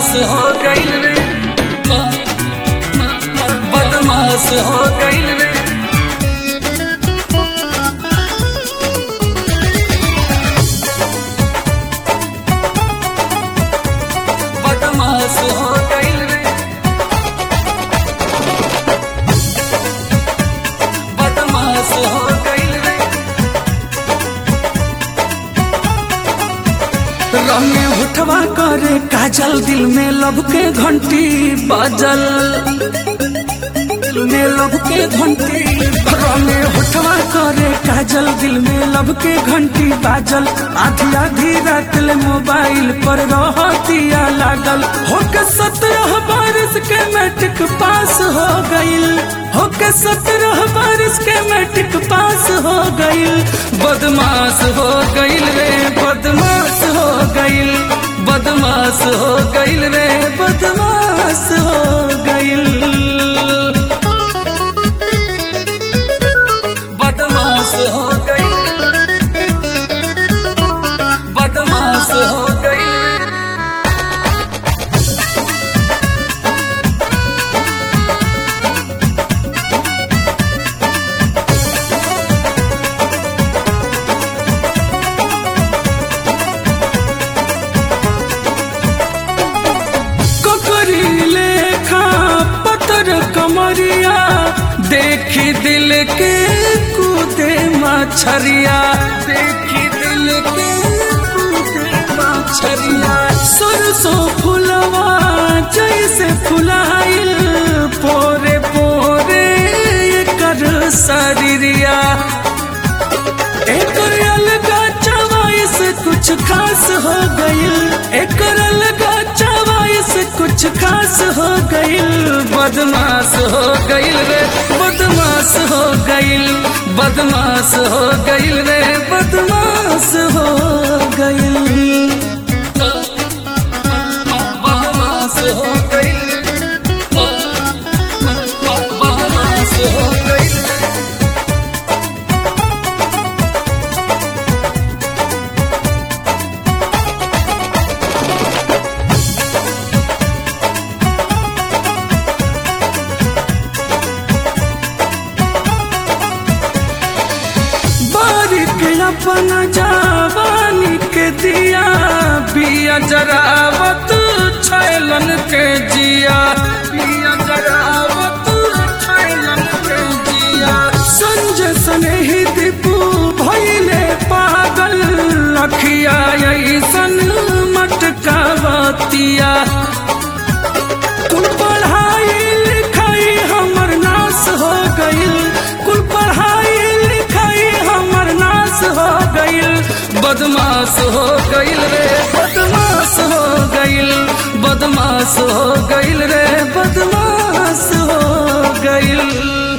बदमाश हो गईल रे बदमाश हो गईल रे बदमाश हो गईल रे बदमाश हो गईल रे रंगे उठवा करे काजल दिल में लब के घंटी बाजल दिल में लब के घंटी रंगे उठवा करे काजल दिल में लब के घंटी बाजल आधी आधी रात ले मोबाइल पर रहतिया लागल होके सत्रह बारिश के मैट्रिक पास हो गईल होके सत्रह बारिश के मैट्रिक पास हो गईल बदमाश हो गईल रे बदमाश हो गईल बदमाश हो गईल रे बदमाश हो गईल बदमाश हो गईल बदमाश हो गईल ककरी लेखा पतर कमरिया देखी दिल के कूदे मछरिया देखी दिल के कूदे मछरिया सरसों फुलवा जैसे फुलाइल पोरे पोरे कर शरीरिया एकर अलगा चवाइस कुछ खास हो गईल एकर अलगा चवाइस कुछ खास हो गईल बदमाश हो गईल रे बदमाश हो गईल बदमाश हो गईल रे बदमाश हो गईल बदमाश हो गईल बदमाश हो गईल बारिक अपन जवानी के दिया बिया जरावत छैलन के जिया बिया जरावत छैलन के जिया संजय सने ही दीपू भइले पागल लखिया ऐसन मटकावतिया कुल पढ़ाई लिखाई हमर नाश हो गईल कुल पढ़ाई लिखाई हमर नाश हो गईल बदमाश हो गईल रे बदमाश हो गईल बदमाश हो गईल रे बदमाश हो गईल